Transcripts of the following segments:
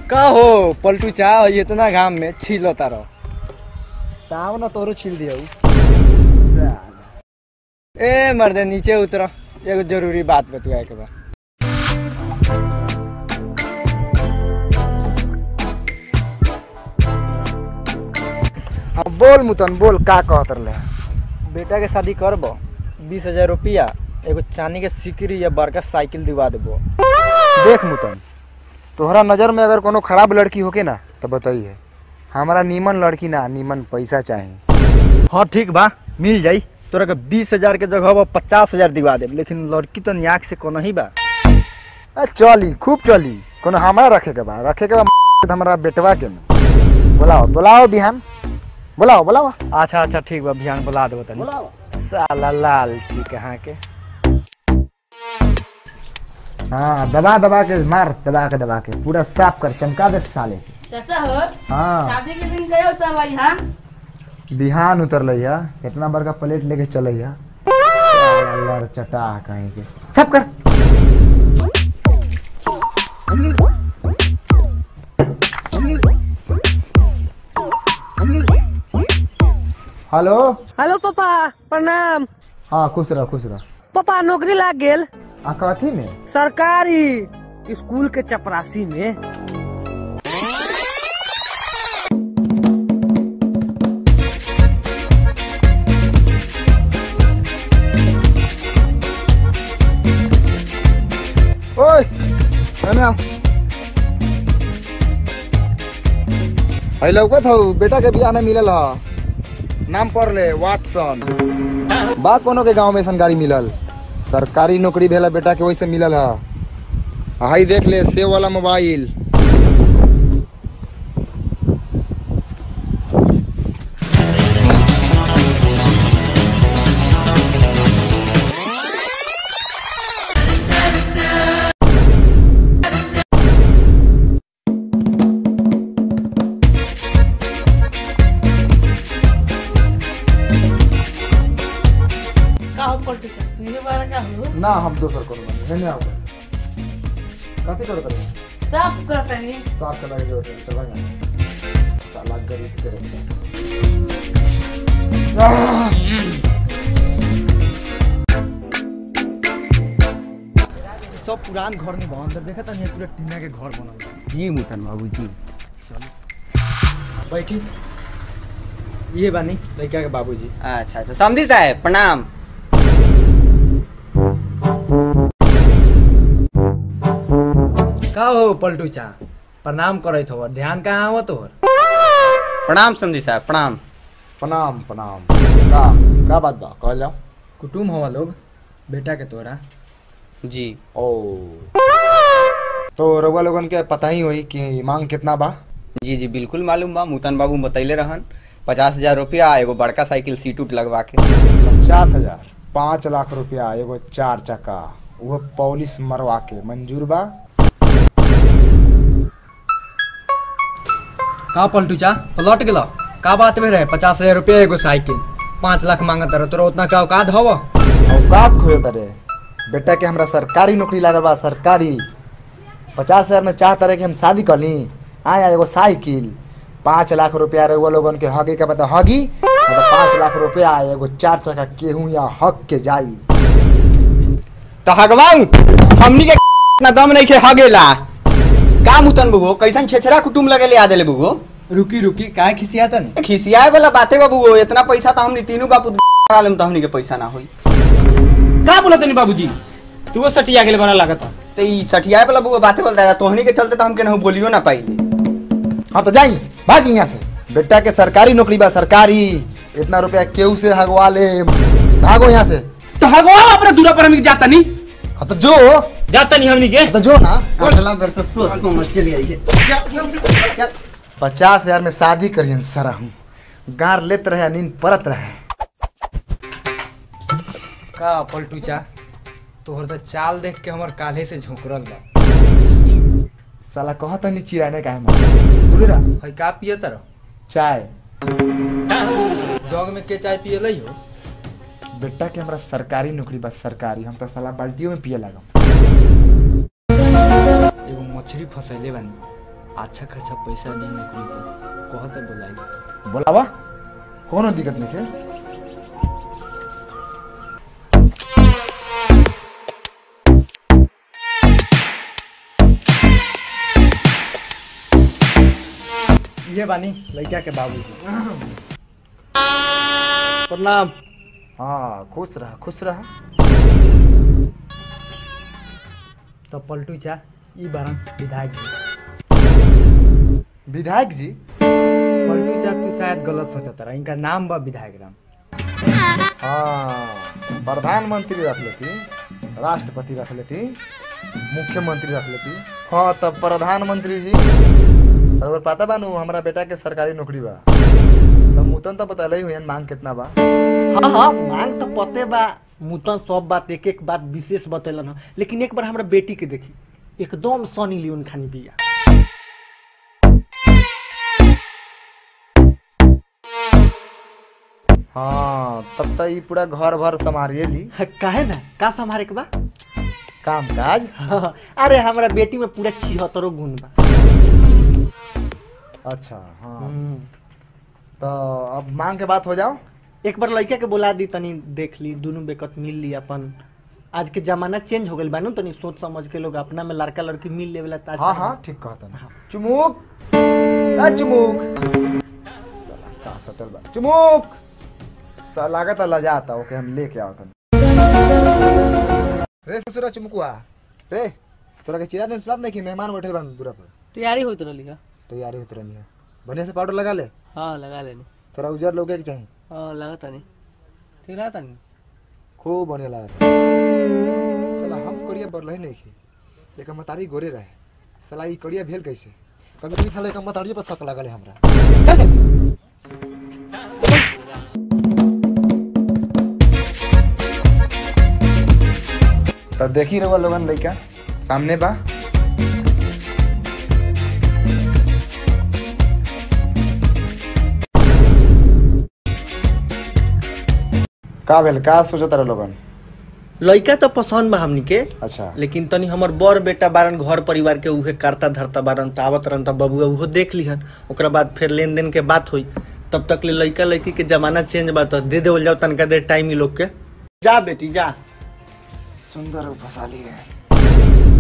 का हो पलटू चा इतना घाम में छीलो तारो ताव ना तोरो छील दियो ए मर्दे नीचे उतर एगो जरूरी बात बतुआ के बा अब बोल मुतन बोल का कहत रहे बेटा के शादी करबो बीस हजार रुपया एगो चांदी के सिकरी या बड़का साइकिल दिवा देबो देख मुतन तोहरा नजर में अगर कोनो खराब लड़की होके ना तो बताइए हमारा नीमन लड़की ना नीमन पैसा चाही हाँ ठीक बा मिल जाई तोरा के बीस हजार के जगह पचास हजार दिवा देब लेकिन लड़की तो न्याक से कोनो ही बा आ, चली खूब चली कोनो हमारा रखे के बा रखे के बा हमारा बेटवा के में बुलाओ बुलाओ बिहान बुलाओ बुलाओ अच्छा अच्छा ठीक बा बिहान बुला देबो तनी बुलाओ साला लाल छी कहाँ के हाँ दबा दबा के मार दबा के दबा के पूरा साफ कर चमका दे साले के चाचा हो हाँ शादी के दिन गए उतर लाई हाँ बिहान उतर है कितना बड़का प्लेट लेके चल है चटा कहीं के सब कर हेलो हेलो पापा प्रणाम हाँ खुश रह खुश रह पापा नौकरी लाग गेल आ कथी में सरकारी स्कूल के चपरासी में ओए एने आओ है लौकत हौ बेटा के बियाह में मिलल ह नाम पढ़ ले वाटसन बा कोनो के गांव में ऐसन गाड़ी मिलल सरकारी नौकरी भेला बेटा के वैसे मिलल ह हाई देख ले सेव वाला मोबाइल का हो पलटू चाचा तुझे बारे का हो ना हम दोसर कोनो बनी हेने आओ कथी करत रहे सब करतनी साफ करना के जरूरत है चला जा साला गरीब करे सब पुरान घर में बा अंदर देखा तनी पूरा टीना के घर बनल बा जी मुतन बाबू जी बैठी ये बानी लड़का के बाबूजी अच्छा अच्छा समझी साहब प्रणाम का हो पलटू चा प्रणाम करत हो ध्यान कहाँ आवत तोहर प्रणाम समझी साहब प्रणाम प्रणाम प्रणाम का का बात बा कहल जाओ कुटुम हवा लोग बेटा के तोरा जी ओ तो रउआ लोगन के पता ही होई कि मांग कितना बा जी जी बिल्कुल मालूम बा मुतन बाबू बतैले रहन पचास हजार रुपया एगो बड़का साइकिल सीट उट लगवा के पचास हजार पाँच लाख रुपया एगो चार चक्का वो पॉलिश मरवा के मंजूर बा का पलटू चा पलट गेलो का बात में रहे पचास हजार रुपया एगो साइकिल पाँच लाख मांगत रहे तोरा उतना का औकात हव औकात खोजत रे बेटा के हमरा सरकारी नौकरी लागल बा सरकारी पचास हजार में चाहत रहे कि हम शादी कर ली आया एगो साइकिल पाँच लाख रुपया रउआ लोगन के हगे के बता हगी मतलब पाँच लाख रुपया एगो चार चक्का केहू या हक के जाई तो हगवाऊ हमनी के इतना दम नहीं खे हगेला का मुतन बुगो कैसन छेछरा कुटुम लगे ले आ देले बुगो रुकी रुकी काहे खिसियाता नहीं खिसियाए वाला बातें बा बुगो इतना पैसा तो हमनी तीनों बापू करा लेम तो हमनी के पैसा ना होई का बोला तनी बाबूजी तू वो सटिया गेले बना लागत तो ई सठियाए वाला बुगो बातें बोलता है तोहनी के चलते तो हम केनहू बोलियो ना पाइले हाँ तो जाई भाग यहाँ से बेटा के सरकारी नौकरी बा सरकारी इतना रुपया केहू से हगवा ले भागो यहाँ से तो हगवा अपना दूरा पर हम जाता नहीं हाँ तो जो जाता नहीं हमनी के तो जो ना अगला घर से सोच समझ के लिए आइए पचास हजार में शादी करियन सरा हूँ गार लेत रहे नींद परत रहे का पलटू चा तोहर तो चाल देख के हमर काल्हे से झोंकरल बा साला कहत नहीं चिराने का है मार दूरे रहा है का पिए तर चाय जग में के चाय पिए लई हो बेटा के हमरा सरकारी नौकरी बस सरकारी हम तो साला बाल्टियों में पिए लागम एगो मछली फसैले बानी अच्छा खासा पैसा दी नौकरी पर कहत बोलाई बोलावा कोनो दिक्कत नहीं है ये बानी लड़का के बाबू प्रणाम हाँ खुश रहा खुश रहा तो पलटू चा ई बारन विधायक जी विधायक जी पलटू चा तू शायद गलत सोचत रहा इनका नाम बा विधायक राम हाँ प्रधानमंत्री रख लेती राष्ट्रपति रख लेती मुख्यमंत्री रख लेती हाँ तब प्रधानमंत्री जी और पता बा नु हमारा बेटा के सरकारी नौकरी बा तब मुतन तो बता ही हुई मांग कितना बा हाँ हाँ मांग तो पते बा मुतन सब बात एक एक बात विशेष बतेलन ह। लेकिन एक बार हमरा बेटी के देखी एकदम सनी लियोन खानी बिया हाँ तब तो ये पूरा घर भर संभालिए ली काहे ना का संभारे के बा काम काज हाँ, अरे हमरा बेटी में पूरा छिहत्तरो गुण बा अच्छा हाँ तो अब मांग के बात हो जाओ एक बार लड़का के बुला दी तनी देख ली दोनों बेकत मिल ली अपन आज के जमाना चेंज हो गइल बा नु तनी सोच समझ के लोग अपना में लड़का लड़की मिल लेवेला ताज हाँ हाँ ठीक कहता ना चुमुक ए चुमुक साला का सटल बा चुमुक सा लागत लजाता ओके हम लेके आवत रे ससुरा चुमुकुआ रे तोरा के चिरा दिन सुनात नहीं कि मेहमान बैठे रहन दूरा पर तैयारी होत रहली का तैयारी होत रहनी है बढ़िया से पाउडर लगा ले हाँ लगा लेनी तोरा उजर लोगे के चाहिए हाँ लगा तानी ठीक रहा तानी खूब बढ़िया लगा साला हम कड़िया बरलही नहीं की लेकिन मतारी गोरे रहे साला ई कड़िया भेल कैसे कभी भी साला एक मतारिये पर शक लगल है हमरा चल चल तो देखी रहुआ लोगन लइका सामने बा का भेल का सोचत रहे लोगन लड़का तो पसंद बा हमनी के अच्छा लेकिन तनी हमर बड़ बेटा बारन घर परिवार के उहे करता धरता बारन त आवत रहन त बबुआ उहो देख लिहन ओकरा बाद फिर लेन देन के बात हुई तब तक ले लड़का लड़की के जमाना चेंज बा तो दे देवल जाओ तनका देर टाइम ही लोग के जा बेटी जा सुंदर फसाली है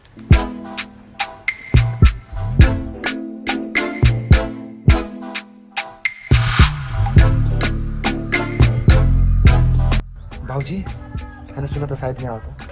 भाजी मैंने सुना था साइड में आओ तो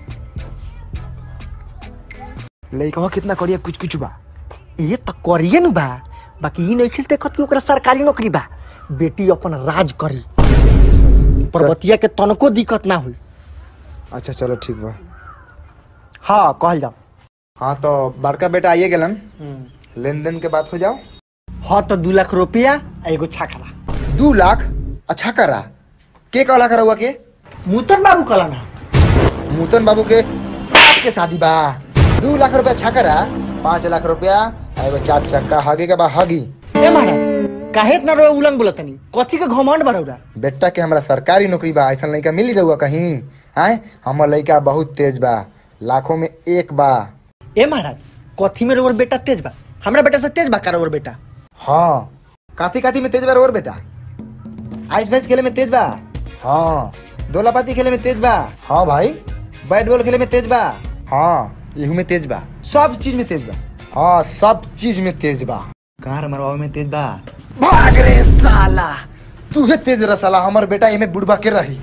लइकवा कितना करिया कुछ कुछ बा ये तो करिए नु बा बाकी ई नहीं देखत कि ओकरा सरकारी नौकरी बा बेटी अपन राज करी पर्वतिया के तनको दिक्कत ना हुई अच्छा चलो ठीक बा हाँ कहल जाओ हाँ तो बड़का बेटा आइए गेलन लेन देन के बात हो जाओ हाँ तो दू लाख रुपया आ एगो छाखरा दू लाख अच्छा करा के कहला करा हुआ के मुतन बाबू कला ना नूतन बाबू के बाप के शादी बा दू लाख रुपया छकरा पाँच लाख रुपया आ एगो चार चक्का हगी के बा हगी ए महाराज काहे इतना रोए उलंग बोलतनी कथी के घमंड बरौरा बेटा के हमरा सरकारी नौकरी बा ऐसा लड़का मिली रहुआ कहीं आय हमर लड़का बहुत तेज बा लाखों में एक बा ए महाराज कथी में रोर बेटा तेज बा हमरा बेटा से तेज बा का रोर बेटा हाँ काती काती में तेज बा और बेटा आइस भैंस खेले में तेज बा हाँ दोलापाती खेले में तेज बा हाँ भाई बैट बॉल खेले में तेज बा हाँ इहू में तेज बा सब चीज में तेज बा हाँ सब चीज में तेज बा कार मरवावे में तेज बा भाग रे साला तू है तेज रे साला हमर बेटा एमे बुढ़बा के रही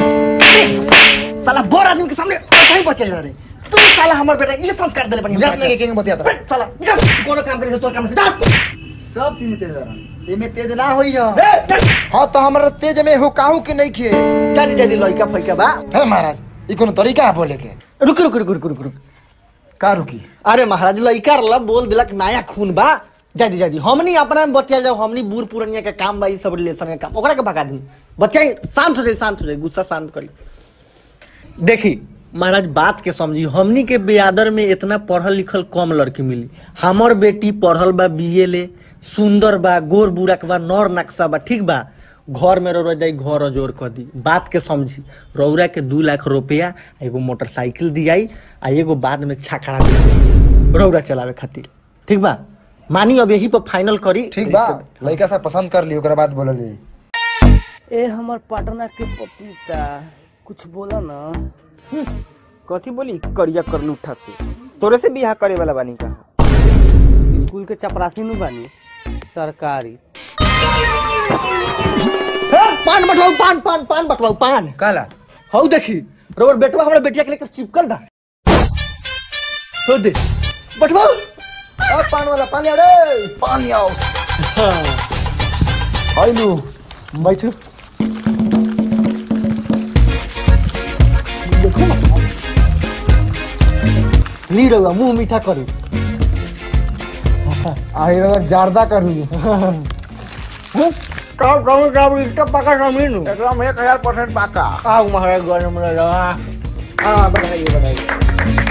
साला बोर आदमी के सामने ऐसा ही बचे जा रे तू साला हमर बेटा ये संस्कार देले बनी याद नहीं के बतिया था साला निकल कोनो काम करे तो काम करे सब चीज में तेज रहा एमे तेज ना होई हो हाँ तो हमरा तेज में हो काहू के नहीं खे जादी जादी लइका फइका बा हे महाराज ई कोनो तरीका है बोले के रुक रुक रुक रुक रुक रुक का रुकी अरे महाराज लइका रला बोल दिलक नया खून बा जादी जादी हमनी अपना में बतिया जाओ हमनी बूढ़ पुरनिया के काम बा ई सब रिलेशन के काम ओकरा के भगा दी बच्चा शांत हो जाए शांत हो जाए गुस्सा शांत करी देखी महाराज बात के समझी हमनी के बेआदर में इतना पढ़ल लिखल कम लड़की मिली हमर बेटी पढ़ल बा बीए ले सुंदर बा गोर बुरक बा नर नक्शा बा ठीक बा घर में रह जाई घर अजोर कर दी बात के समझी रौरा के दू लाख रुपया एगो मोटरसाइकिल दियाई आ एगो बाद में छाखड़ा दे रौरा चलावे खातिर ठीक बा मानी अब यही पर फाइनल करी ठीक बा लड़का से पसंद कर ली ओकरा बाद बोलली ए हमर पटना के पपीता कुछ बोला ना कथी बोली करिया कर लूठा से तोरे से बियाह करे वाला बानी का स्कूल के चपरासी नु बानी सरकारी पान बटवाऊ पान पान पान बटवाऊ पान काला हौ देखी रोबर बेटवा हमरा बेटिया के लेकर चिपकल दा तो दे बटवाऊ अब पान वाला पानी आओ रे पानी आओ आइलू बैठो ली रहुआ मुंह मीठा करू आई रहा जारदा करू का कहूँ का इसका पका जमीन एकदम एक हजार परसेंट पाका आओ महाराज गरम रहा हाँ बताइए बताइए